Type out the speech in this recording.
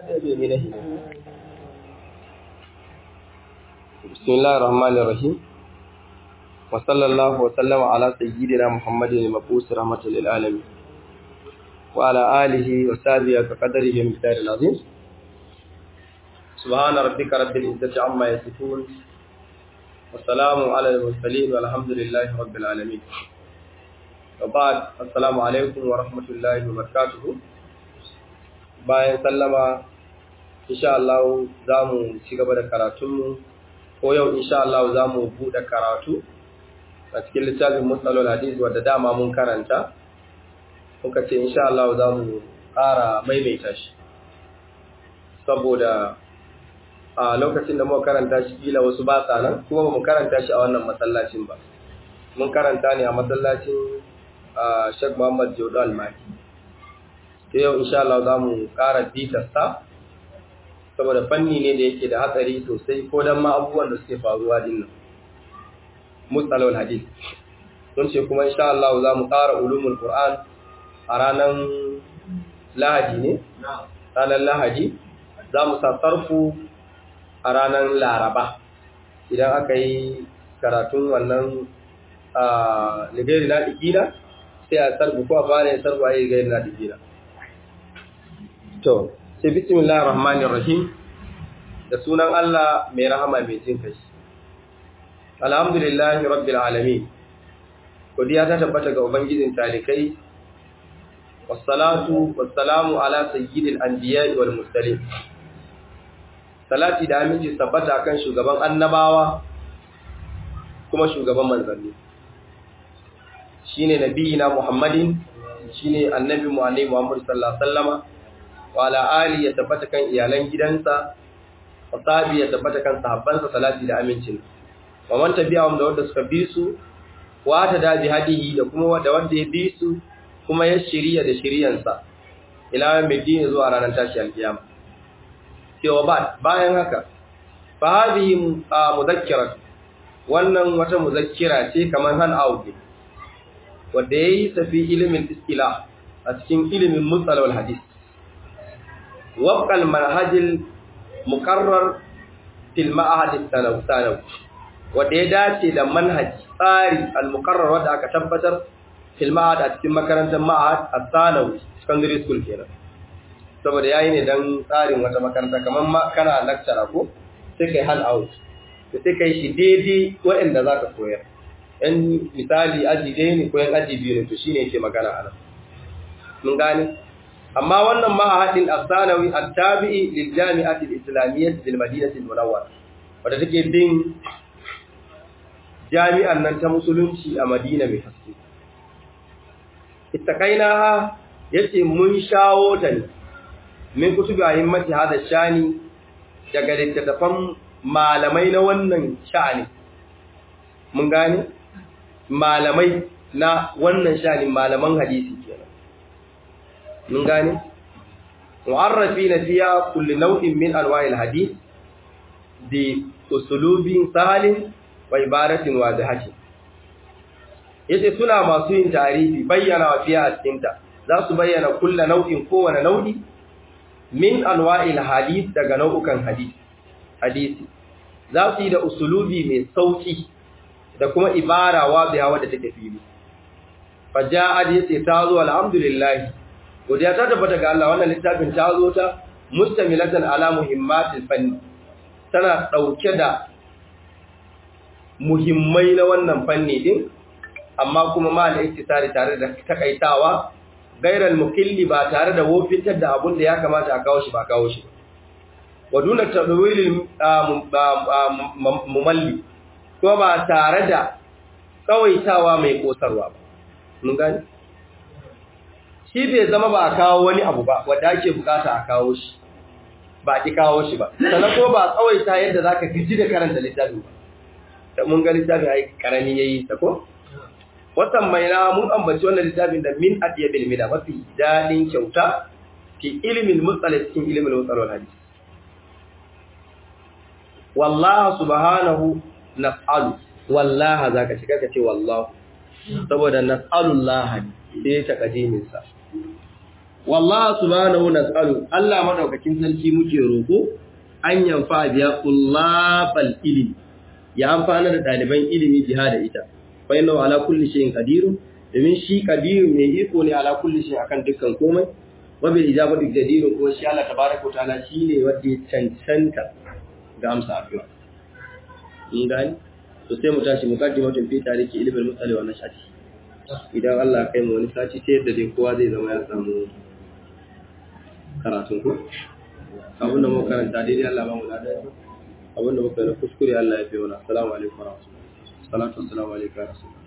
بسم الله الرحمن الرحيم وصلى الله وسلم على سيدنا محمد المبعوث رحمة للعالمين وعلى آله وصحبه كقدره المقدار العظيم سبحان ربك رب العزة عما يصفون والسلام على المرسلين والحمد لله رب العالمين وبعد السلام عليكم ورحمة الله وبركاته bayan sallama insha Allah za mu ci gaba da karatunmu ko yau insha Allah za mu buɗe karatu a cikin littafin matsalol hadis wadda dama mun karanta muka ce insha Allah za mu ƙara maimaita shi saboda a lokacin da muka karanta shi kila wasu ba sa nan kuma ba mu karanta shi a wannan masallacin ba mun karanta ne a masallacin Sheikh Muhammad Jodo Almaki ta yau insha Allah za mu ƙara bitarsa saboda fanni ne da yake da hatsari sosai ko don ma abubuwan da suke faruwa din nan mutsalawar hadis don ce kuma insha Allah za mu ƙara ulumul Qur'an a ranar lahadi ne ranar lahadi za mu sa sarfu a ranar laraba idan aka yi karatun wannan ligari na ɗigina sai a sarfu ko a fara yin sarfu a yi ligari na ɗigina To, sai bismillahir rahmanir rahim da sunan Allah mai rahama mai jin kai. Alhamdulillahi rabbil alamin. Godiya ta tabbata ga ubangijin talikai. Wassalatu wassalamu ala sayyidil anbiya'i wal mursalin. Salati da aminci tabbata kan shugaban annabawa kuma shugaban manzanni. Shine nabiyina Muhammadin shine annabi mu annabi Muhammad sallallahu alaihi wasallama wala ali ya tabbata kan iyalan gidansa wasabi ya tabbata kan sahabbansa salati da amincin wa man tabi'ahum da wanda suka bi su wa ta da bi hadihi da kuma da wanda ya bi su kuma ya shiriya da shiriyansa ila mai dini zuwa ranar tashi alkiyama cewa ba bayan haka fa hadhihi mudhakkira wannan wata muzakkira ce kamar han auge wanda yayi tafi ilimin istilah a cikin ilimin musalawal hadith وفق المنهج المقرر في المعهد الثانوي wanda ya dace da manhaj tsari al-muqarrar wanda aka tabbatar fil ma'had a cikin makarantar ma'had al-thanawi secondary school kenan saboda yayi ne dan tsarin wata makaranta kamar ma kana lecturer ko sai kai hand out to sai kai shi daidai waɗanda zaka koyar yan misali aji ɗaya ne ko yan aji biyu ne to shine yake magana a nan mun gane amma wannan ma'ahadin al-sanawi al-tabi'i lil jami'ati al-islamiyyah bil madinati al-munawwara wanda take bin jami'an nan ta musulunci a Madina mai haske ittaqainaha yace mun shawo ta ne min kutubi ahimmati hada shani daga littattafan malamai na wannan sha'ani mun gane malamai na wannan sha'ani malaman hadisi kenan mun gane mu'arrafina fiya kulli nau'in min anwa'il hadith bi usulubin sahalin wa ibaratin wadihati yace suna masu yin tarihi bayyana wa fiya a cikin ta za su bayyana kullu nau'in kowane nau'i min anwa'il hadith daga nau'ukan hadith hadisi za su yi da usulubi mai sauki da kuma ibara wadiha wadda take fili faja'ad yace ta zo alhamdulillah godiya ta tabbata ga Allah wannan littafin ta zo ta mustamilatan ala muhimmatil fanni tana dauke da muhimmai na wannan fanni din amma kuma ma da iktisari tare da takaitawa gairal mukilli ba tare da wofintar da abun da ya kamata a kawo shi ba kawo shi wa duna tadwilil mumalli kuma ba tare da tsawaitawa mai kosarwa ba mun gani shi bai zama ba a kawo wani abu ba wadda ake bukata a kawo shi ba ki kawo shi ba sannan ko ba tsawaita yadda za ka gaji da karanta littafin ba da mun ga littafin a yi karami ya yi ta ko watan mai na mun ambaci wannan littafin da min adiya bil mida mafi daɗin kyauta fi ilimin mutsala cikin ilimin mutsalon hadisi wallaha subhanahu nas'alu wallaha zaka shiga ka ce wallahu saboda nas'alullah sai ta kadimin sa wallahi subhanahu nas'alu Allah madaukakin sarki muke roko an yanfa biya kullabal ilmi ya amfana da daliban ilimi jihada ita fa inna ala kulli shay'in qadirun domin shi qadirun mai iko ne ala kulli shay'in akan dukkan komai wa bil ijabati qadirun ko shi Allah tabaaraka ta'ala shine wanda ya cancanta ga amsa addu'a in gani to sai mu tashi mu kaddima tun fi tariki ilmin musali wa nashati idan Allah kai mu wani sati sai yadda dai kowa zai zama ya samu karatun ku abinda muka karanta daidai Allah ba mu da abinda muka yi na kuskure Allah ya fi wani assalamu alaikum wa rahmatullahi salatu wassalamu alaikum wa rahmatullahi